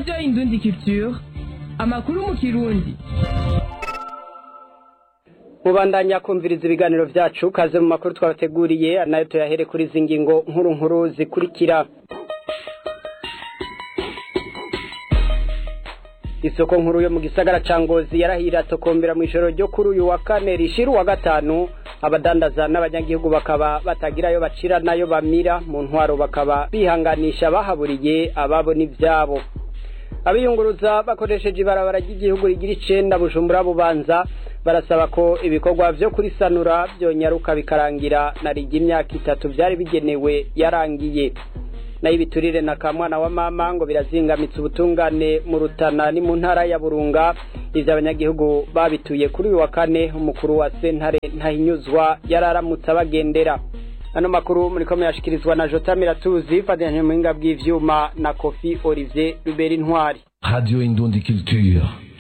radiyo indundi culture amakuru mu kirundi mubandanya kumviriza ibiganiro vyacu kaze mu makuru twabateguriye nayo tuyahere kuri izi ngingo nkuru nkuru zikurikira isoko nkuru yo mu gisagara ca ngozi yarahira tokombera mw'ijoro ryo kuri uyu wa kane rishira uwa gatanu abadandaza n'abanyagihugu bakaba batagirayo bacira nayo bamira mu ntwaro bakaba bihanganisha bahaburiye ababo n'ivyabo abiyunguruza bakoresheje ibarabara ry'igihugu rigira icenda bujumbura bubanza barasaba ko ibikorwa vyo kurisanura vyonyaruka bikarangira na rigi imyaka itatu vyari bigenewe yarangiye nayo ibiturire na kamwana wa mama ngo birazingamitse ubutungane mu rutana ni mu ntara ya burunga ivyo abanyagihugu babituye kuri uyu wa kane umukuru wa sentare ntahinyuzwa yararamutse abagendera ano makuru muriko muyashikirizwa na jota miratuzi fatanije mu buhinga bw'ivyuma na kofi olivier rubera intwari Radio Indundi Culture.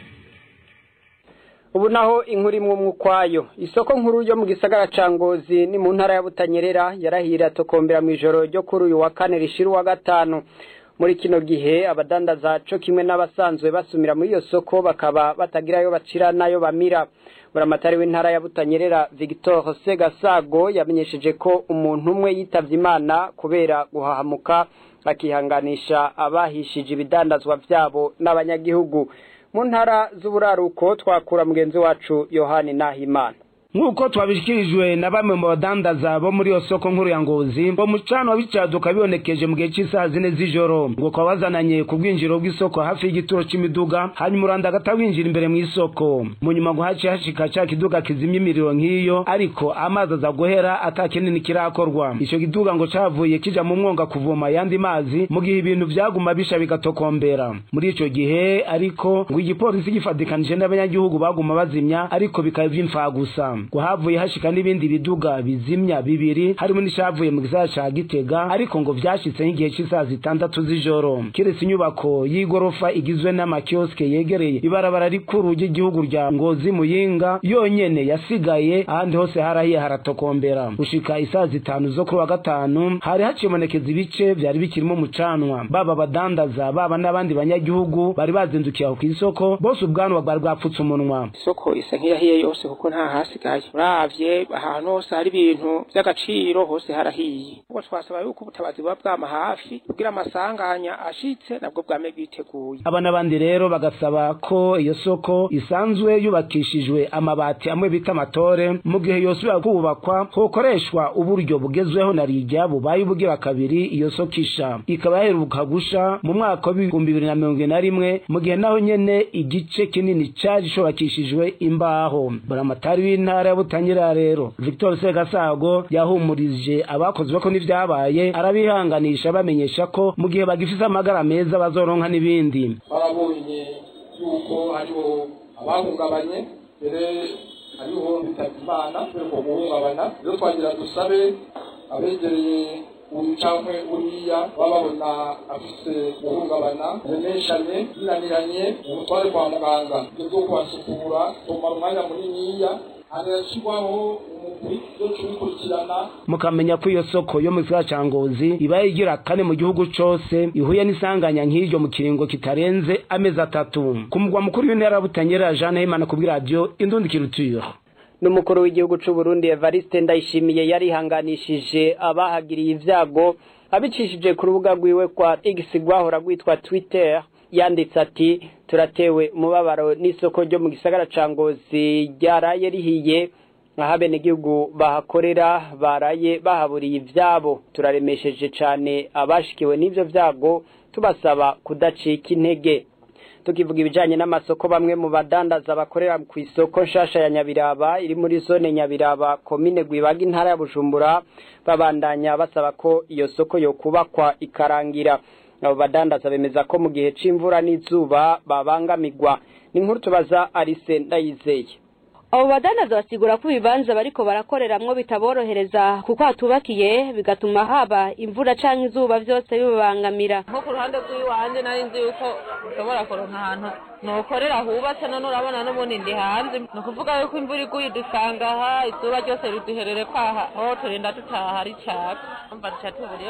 ubu naho inkuru imwe umwe ukwayo isoko nkuru yo mu gisagara ca ngozi ni mu ntara ya butanyerera yarahira tokombera mu ijoro ryo kuri uyu wa kane rishira uwa gatanu muri kino gihe abadandaza co kimwe n'abasanzwe basumira muri iyo soko bakaba batagirayo bacira nayo bamira buramatari w'intara ya butanyerera victor segasago yamenyesheje ko umuntu umwe yitavye imana kubera guhahamuka akihanganisha abahishije ibidandazwa vyabo n'abanyagihugu mu ntara z'uburaruko twakura mugenzi wacu yohani nahimana nk'uko twabishikirijwe na bamwe mu badandaza bo muri iyo soko nkuru ya ngozi ngo mucano w'icyaduka bibonekeje mu gihe cy'isaha zine z'ijoro ngo kwa bazananye ku bwinjiro bw'isoko hafi y'igituro c'imiduga hanyuma uranda agata winjira imbere mu isoko mu nyuma ngo haciye hashika ca kiduga kizimya imiriro nk'iyo ariko amazi aza guhera ata kinini kirakorwa ico kiduga ngo cavuye kija mu mwonga kuvoma ayandi mazi mu gihe ibintu vyaguma bisha bigatokombera muri ico gihe ariko ngo igipolisi gifatikanije n'abanyagihugu baguma bazimya ariko bikaba vy'imfagusa ngo havuye hashika n'ibindi biduga bizimya bibiri harimo n'ishavuye mu gisagara ca gitega ariko ngo vyashitse nk'igihe c'isaha zitandatu z'ijoro kiretse inyubako y'igorofa igizwe n'amakioske yegereye ibarabara rikuru ry'igihugu rya ngozi muyinga yonyene yasigaye ahandi hose harahiye haratokombera gushika isaha zitanu zo kuri wa gatanu hari hacibonekeza ibice vyari bikirimo umucanwa baba abadandaza baba n'abandi banyagihugu bari bazindukiye aho kw'isoko bose ubwanwa bwari bwapfutse umunwa isoko isa nk'iyahiye yose kuko nta hasigaye uravye ahantu hose hari ibintu vy'agaciro hose harahiye ubwo twasaba yuko ubutabazi buba bwama hafi kugira amasanganya ashitse nabwo bwame bwiteguye aba n'abandi rero bagasaba ko iyo soko isanzwe yubakishijwe amabati amwe bita amatore mu gihe yosubira kubakwa hokoreshwa uburyo bugezweho na rijya bubaye ubugira kabiri iyo soko isha ikaba yaheruka gusha mu mwaka w'ibihumbi bibiri na mirongo ine na rimwe mu gihe naho nyene igice kinini cari cubakishijwe imbaho buramatari w'intara ya butanyerera rero victor segasago yahumurije abakozwe ko n'ivyabaye arabihanganisha bamenyesha ko mu gihe bagifise amagara meza bazoronka n'ibindi barabonye yuko hariho abahungabanye mbere hariho bitavye imana kubera uko guhungabana rero twagira dusabe abegereye uyu cankwe uriya baba babona afise guhungabana remeshanye binaniranye umutware kwa muganga ibyo vyo kubasukura tumara umwanya muniniya harashirwaho umugwi yo kubikurikirana mukamenya ko iyo soko yo mu gisagara ca ngozi ibaye igira kane mu gihugu cose ihuye n'isanganya nk'iryo mu kiringo kitarenze amezi atatu ku mugwa mukuru w'intara ya butanyerera jeanne himana ku bw'iradiyo indundi kiruture n'umukuru w'igihugu c'u Burundi Evariste Ndayishimiye yarihanganishije abahagiriye ivyago abicishije ku rubuga rwiwe kwa X rwahora rwitwa Twitter yanditse ati turatewe umubabaro n'isoko ryo mu gisagara ca Ngozi ryaraye rihiye aho abenegihugu bahakorera baraye bahaburiye ivyabo turaremesheje cane abashikiwe n'ivyo vyago tubasaba kudacika intege tukivuga ibijanye n'amasoko bamwe mu badandaza bakorera ku isoko nshasha ya Nyabiraba iri muri zone Nyabiraba komine Gwibaga intara ya Bujumbura babandanya basaba ko iyo soko yo kubakwa ikarangira abo badandaza bemeza ko mu gihe c'imvura n'izuba babangamirwa ni inkuru tubaza Arise Ndayizeye abo badandaza basigura ko ibibanza bariko barakoreramwo bitaborohereza kuko hatubakiye bigatuma haba imvura canke izuba vyose bibabangamira nko ku ruhande rw'iwanje nari nzi yuko ushobora kuronka ahantu nokorera hubatse none urabona n'ubundi ndi hanze ni ukuvuga yuko imvura iguye idusanga aha izuba ryose riduherere kwaha aho turinda dutaha ari caka mva duca tubura iyo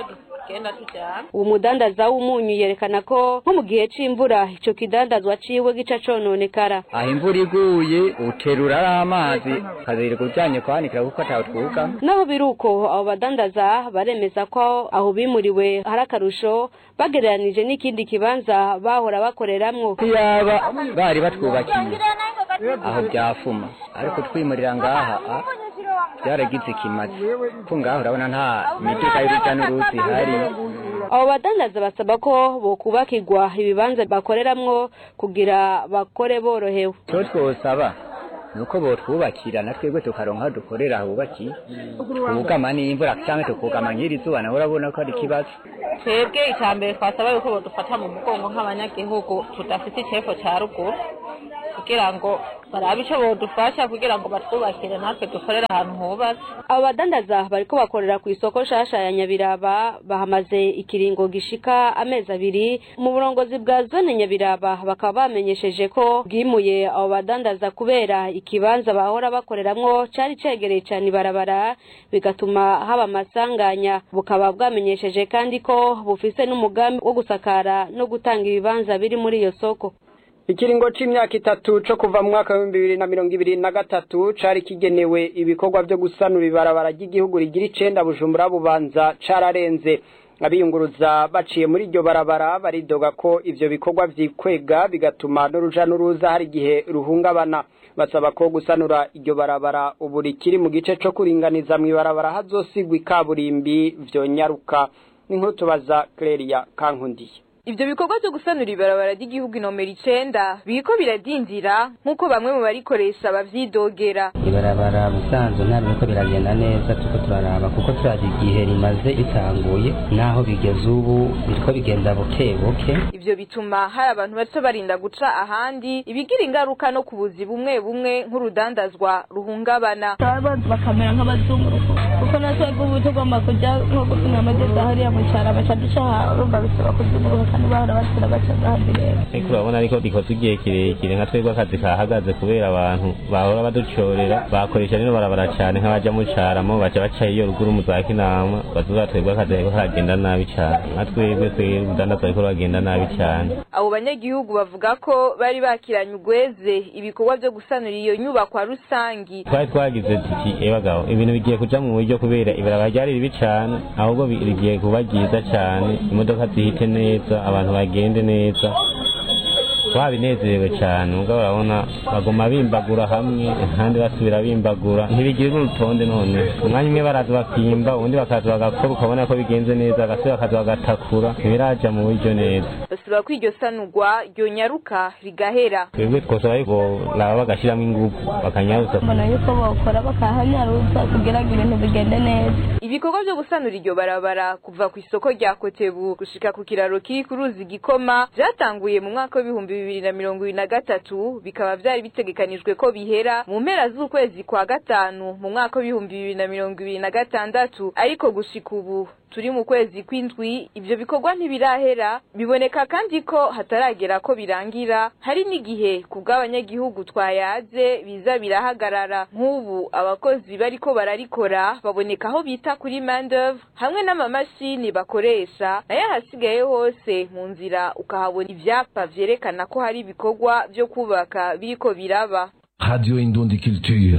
genda tujyana uwo mudandaza w'umunyu yerekana ko nko mu gihe c'imvura ico kidandazwa ciwe gica cononekara aho imvura iguye uterura ari amazi ukazirika ujyanye kwanikira kuko atawe twuga naho biri uko abo badandaza baremeza ko aho bimuriwe hari akarusho bagereranije n'ikindi kibanza bahora bakoreramwo yaba bari batwubakiye aho byafuma ariko twimurira ngaha a, byaragize ikimazi ko ngaho urabona nta miduga y'urujya n'uruzi ihari abo badandaza basaba ko bokubakirwa ibibanza bakoreramwo kugira bakore borohewe icyo twosaba ni uko botwubakira na twebwe tukaronka aho dukorera hubakiye twugama n'imvura cyangwa tukugama nk'iri zuba nawe urabona ko ari ikibazo twebwe icya mbere twasaba yuko badufata mu mugongo nk'abanyagihugu tudafite icyepfo cya ruguru kugira ngo barabe icyo bodufasha kugira ngo batwubakire natwe dukorere ahantu hubatse abo badandaza bariko bakorera ku isoko nshasha ya nyabiraba bahamaze ikiringo gishika amezi abiri mu burongozi bwa zone nyabiraba bakaba bamenyesheje ko bwimuye abo badandaza kubera ikibanza bahora bakoreramwo cari cegereye cane ibarabara bigatuma haba amasanganya bukaba bwamenyesheje kandi ko bufise n'umugambi wo gusakara no gutanga ibibanza biri muri iyo soko ikiringo c'imyaka itatu co kuva mu mwaka w'ibihumbi bibiri na mirongo ibiri na gatatu cari kigenewe ibikorwa vyo gusanura ibarabara ry'igihugu rigira icenda bujumbura bubanza cararenze abiyunguruza baciye muri iryo barabara baridoga ko ivyo bikorwa vyikwega bigatuma n'uruja n'uruza hari igihe ruhungabana basaba ko gusanura iryo barabara ubu rikiri mu gice co kuringaniza mw'ibarabara hazosigwa ikaburimbi vyonyaruka n'inkuru tubaza Cleria Kankundiye Ivyo bikorwa vyo gusanura ibarabara ry'igihugu inomero icenda biriko biradindira nk'uko bamwe mu barikoresha bavyidogera. ibarabara busanzwe ntabwo biriko biragenda neza turiko turaraba kuko turazi igihe rimaze ritanguye naho bigeze ubu biriko bigenda buke buke Ivyo bituma hari abantu bato barinda guca ahandi ibigira ingaruka no ku buzi bumwe bumwe nk'urudandazwa ruhungabana. bakamera nk'abazunguruko kuko natwe ubu tugomba kujya nko gupima amageza hariya mu cyaro baca duca urumva bisaba kuzunguruka kandi bahora batira baca ahandi rero ariko urabona ariko rikoze igihe kirekire nka twebwe akazi kahagaze kubera abantu bahora baducorera bakoresha rino barabara cyane nk'abaja mu caramo baca baca iyo ruguru mu za kinama bazuba twebwe akazi kariko karagenda nabi cyane nka twebwe twebwe urudandazwa ariko ruragenda nabi cyane Abo banyagihugu bavuga ko bari bakiranye ugweze ibikorwa vyo gusanura iyo nyubakwa rusangi. twari twagize tuti ebagabo ibintu bigiye kuja mu buryo kubera ibarabara ryari ribi cane ahubwo bi- rigiye kuba ryiza cane imodoka zihite neza abantu bagende neza twabinezerewe cane mugabo urabona baguma bimbagura hamwe ahandi basubira bimbagura ntibigira n'urutonde none umwanya umwe baraza bakimba ubundi bakaza bagakora ukabona ko bigenze neza bagasubira bakaza bagatakura ntibiraja mu buryo neza Basaba ko iryo sanurwa ryonyaruka rigahera. twebwe twosaba yuko laba bagashiramo ingufu bakanyaruza mbona yuko bokora bakahanyaruza kugira ngo ibintu bigende neza Ibikorwa vyo gusanura iryo barabara kuva ku isoko rya Kotebu gushika ku kiraro kiri ku ruzi Gikoma vyatanguye mu mwaka w'ibihumbi bibiri na mirongo ibiri na gatatu bikaba vyari bitegekanijwe ko bihera mu mpera z'ukwezi kwa gatanu mu mwaka w'ibihumbi bibiri na mirongo ibiri na gatandatu ariko gushika ubu turi mu kwezi kw'indwi ivyo bikorwa ntibirahera biboneka kandi ko hataragera ko birangira hari n'igihe ku bw'abanyagihugu twayaze biza birahagarara nk'ubu abakozi bariko bararikora baboneka aho bita kuri mandove hamwe n'amamashini bakoresha nayo ahasigaye hose mu nzira ukahabona ivyapa vyerekana ko hari ibikorwa vyo kubaka biriko biraba Radio Indundi Culture.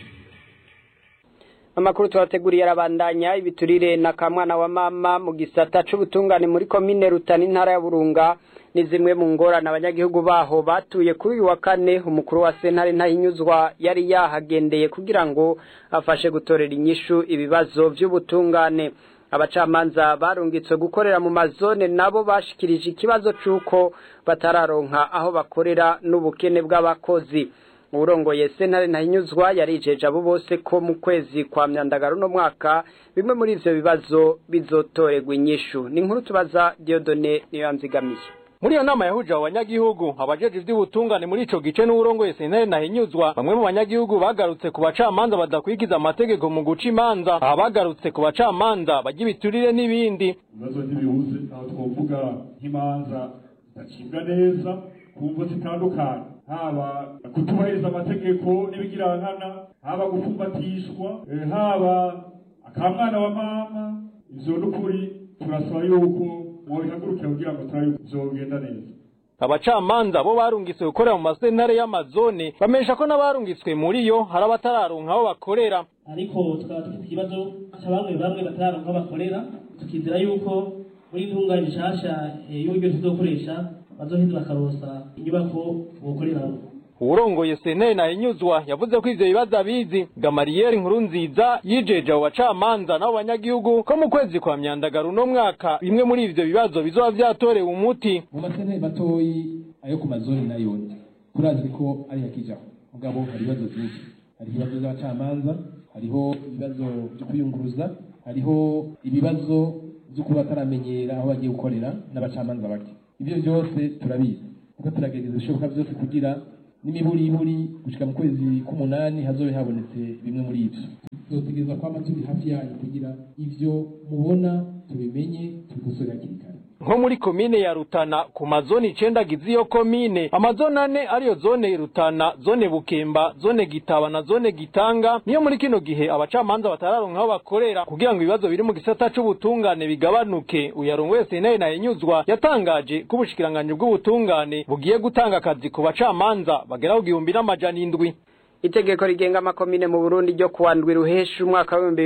amakuru tubateguriye arabandanya ibiturire na kamwana wa mama mu gisata c'ubutungane muri komine rutana intara ya burunga ni zimwe mu ngorane abanyagihugu baho batuye kuri uyu wa kane umukuru wa sentare ntahinyuzwa yari yahagendeye kugira ngo afashe gutorera inyishu ibibazo vy'ubutungane abacamanza barungitswe gukorera mu mazone nabo bashikirije ikibazo c'uko batararonka aho bakorera n'ubukene bw'abakozi urongoye sentare ntahinyuzwa yarijeje abo bose ko mu kwezi kwa myandagaro no mwaka bimwe muri ivyo bibazo bizotorerwa inyishu ni inkuru tubaza Diodone niyo yanzigamiye muri iyo nama yahuje abo banyagihugu abajeje ivy'ubutungane muri ico gice n'uwurongoye sentare nahinyuzwa bamwe mu banyagihugu bagarutse ku bacamanza badakwigiza amategeko mu guca imanza aha bagarutse ku bacamanza bajya ibiturire n'ibindi ibibazo ntibibuze aho twovuga nk'imanza zidacibwa neza ku mvo zitandukanye haba kutubahiriza amategeko n'ibigirankana haba gufumbatishwa eh, haba akamwana wa mama ivyo n'ukuri turasaba yuko mwobihagurukira kugira ngo turabe bizogenda neza abacamanza bo barungitswe gukorera mu masentare y'amazone bamenyesha ko n'abarungitswe muri yo hari abatararonka aho bakorera ariko tukaba dufite ikibazo cya bamwe bamwe batararonka aho bakorera tukizera yuko muri intungane nshasha y'uburyo tuzokoresha bazoheza bakarosa inyubako bokoreramo uwurongoye sentare nahinyuzwa yavuze ko ivyo bibazo abizi gamariyeri nkuru nziza yijeje abo bacamanza n'abo banyagihugu ko mu kwezi kwa myandagaro uno mwaka bimwe muri ivyo bibazo bizoba vyatorewe umuti mu masentare matoyi ayo ku mazoni nayone turazi ko ari hakijaho mugabo hari ibibazo vyinshi hari ibibazo vy'abacamanza hariho ibibazo vyo kwiyunguruza hariho ibibazo vyo kuba bataramenyera aho bagiye gukorera n'abacamanza bake ivyo vyose turabizi kuko turagerageza ibishoboka vyose kugira n'imiburiburi gushika mu kwezi k'umunani hazobe habonetse bimwe muri ivyo tuzotegereza kwama turi hafi yanyu kugira ivyo mubona tubimenye tubikosore hakiri kare nko muri komine ya Rutana ku mazoni icenda agize iyo komine amazoni ane ariyo zone Rutana zone Bukemba zone Gitaba na zone Gitanga niyo muri kino gihe abacamanza batararonka aho bakorera kugira ngo ibibazo biri mu gisata c'ubutungane bigabanuke uyarongoye sentare nahinyuzwa yatangaje ko ubushikiranganje bw'ubutungane bugiye gutanga akazi ku bacamanza bagera ku gihumbi n'amajana indwi itegeko rigenga amakomine mu Burundi ryo kuwandwi ruhesha umwaka wa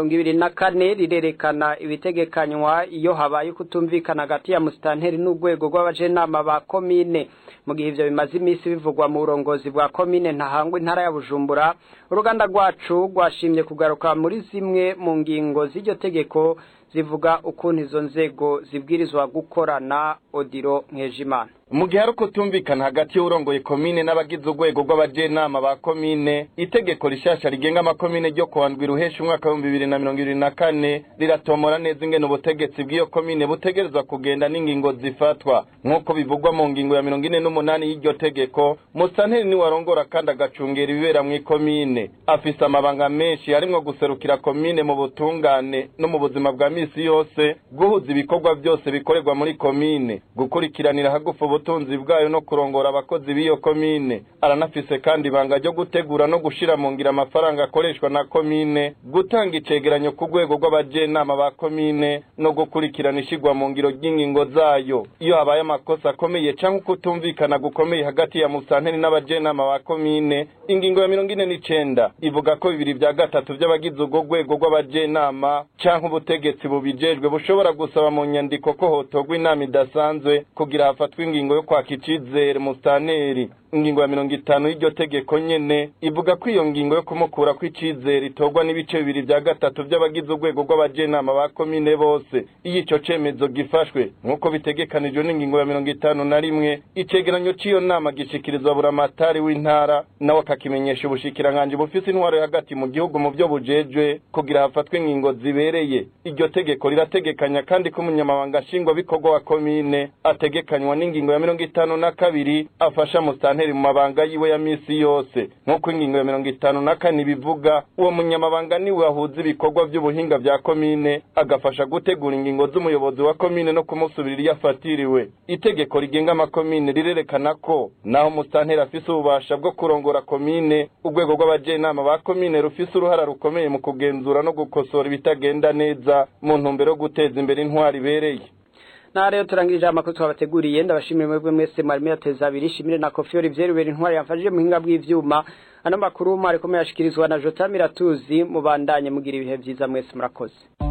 2024 rirerekana ibitegekanywa iyo habaye kutumvikana hagati ya musitanteri n'urwego rw'abajenama ba komine mu gihe ivyo bimaze iminsi bivugwa mu burongozi bwa komine ntahangwa intara ya Bujumbura uruganda rwacu rwashimye kugaruka muri zimwe mu ngingo z'iryo tegeko zivuga ukuntu izo nzego zibwirizwa gukorana odiro nkejimana mu gihe ari ukutumvikana hagati y'urongoye komine n'abagize urwego rw'abajenama ba komine itegeko rishasha rigenga amakomine ryo kuwandwi ruhesha umwaka w'ibihumbi bibiri na mirongo ibiri na kane riratomora neza ingene ubutegetsi bw'iyo komine butegerezwa kugenda n'ingingo zifatwa nk'uko bivugwa mu ngingo ya mirongo ine n'umunani y'iryo tegeko musanteri niwe arongora kandi agacungera ibibera mu ikomine afise amabanga menshi harimwo guserukira komine mu butungane no mu buzima bwa misi yose guhuza ibikorwa byose bikorerwa muri komine gukurikiranira hagufu ubutunzi bwayo no kurongora abakozi b'iyo komine aranafise kandi ibanga ryo gutegura no gushira mu ngira amafaranga akoreshwa na komine gutanga icegeranyo ku rwego rw'abajenama ba komine no gukurikirana ishigwa mu ngiro ry'ingingo zayo iyo habaye amakosa akomeye canke ukutumvikana gukomeye hagati ya musanteri n'abajenama ba komine ingingo ya mirongo ine n'icenda ivuga ko bibiri vya gatatu vy'abagize urwo rwego rw'abajenama canke ubutegetsi bubijejwe bushobora gusaba mu nyandiko ko hotorwa inama idasanzwe kugira hafatwe ingingo yo kwaka icizere musitanteri ingingo ya mirongo itanu y'iryo tegeko nyene ivuga ko iyo ngingo yo kumukura kw'icizere itorwa n'ibice bibiri vya gatatu vy'abagize urwego rw'abajenama ba komine bose iyo ico cemezo gifashwe nk'uko bitegekanijwe n'ingingo ya mirongo itanu na rimwe icegeranyo c'iyo nama gishikirizwa buramatari w'intara nawe akakimenyesha ubushikiranganji bufise intwaro yo hagati mu gihugu mu vyo bujejwe kugira hafatwe ingingo zibereye iryo tegeko rirategekanya kandi ko umunyamabanga nshingwabikorwa wa komine ategekanywa n'ingingo ya mirongo itanu na kabiri afasha musitanteri mu mabanga yiwe ya misi yose nk'uko ingingo ya mirongo itanu na kane bivuga uwo munyamabanga niwe ahuza ibikorwa vy'ubuhinga vya komine agafasha gutegura ingingo z'umuyobozi wa komine no kumusubirira iyo afatiriwe itegeko rigenga amakomine rirerekana ko naho musitanteri afise ububasha bwo kurongora komine urwego rw'abajenama ba komine rufise uruhara rukomeye mu kugenzura no gukosora ibitagenda neza mu ntumbero yo guteza imbere intwari ibereye na rero turangirije amakuru twabateguriye ndabashimira mwebwe mwese mwari muyateza abiri shimire na kofi Olivier Rubera intwari yamfashije mu hinga bw'ivyuma ano makuru mwari komeye ashikirizwa na Jota Miratuzi mubandanye mugira ibihe vyiza mwese murakoze